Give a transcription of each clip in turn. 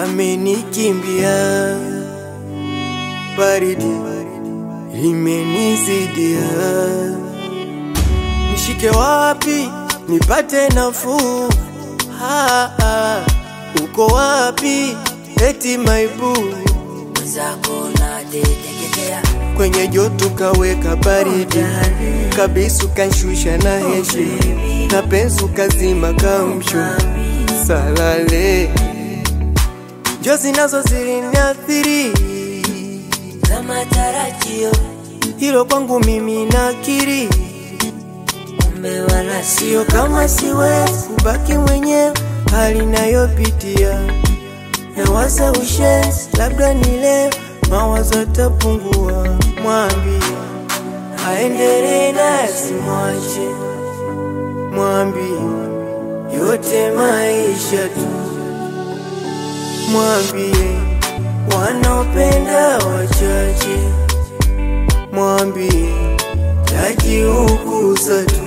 amenikimbia, baridi limenizidia, nishike wapi nipate nafuu? Ah, ah, uko wapi eti maibu mwenzako nateketea kwenye joto kaweka baridi kabisa, kanshusha na heshi na pensu kazima kamsho salale njozi nazo ziliniathiri, kama tarajio, hilo kwangu mimi nakiri, kumbe wala sio kama siwezi kubaki mwenyewe hali nayopitia, nawaza ushenzi, labda ni leo mawazo tapungua, mwambie aendelee na simwache, mwambie yote maisha tu, mwambie wanaopenda wachache, mwambie tajiuguza tu.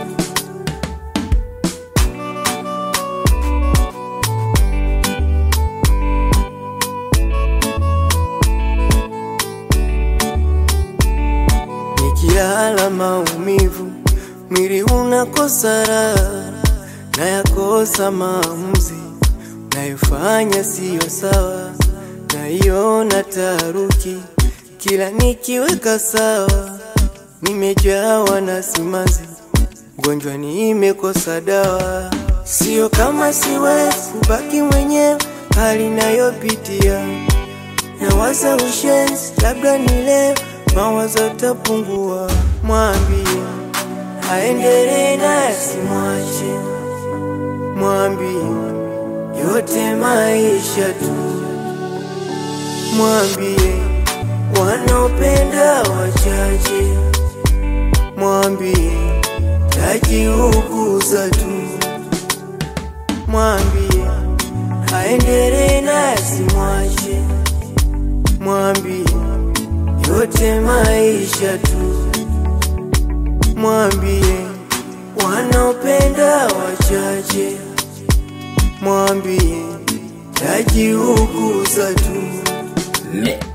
Nikilala maumivu, mwili unakosa raha, nayakosa maamuzi, nayofanya siyo sawa, naiona taharuki kila nikiweka sawa, nimejawa na simanzi, mgonjwa nimekosa dawa, sio kama siwezi kubaki mwenyewe hali nayopitia, nawaza ushenzi, labda ni leo mawazo tapungua, mwambie aendelee na simwache, mwambie yote maisha tu, mwambie wanaopenda wachache, mwambie tajiuguza tu, mwambie aendelee na simwache, mwambie yote maisha tu, mwambie wanaopenda wachache, mwambie tajiuguza tu. Me.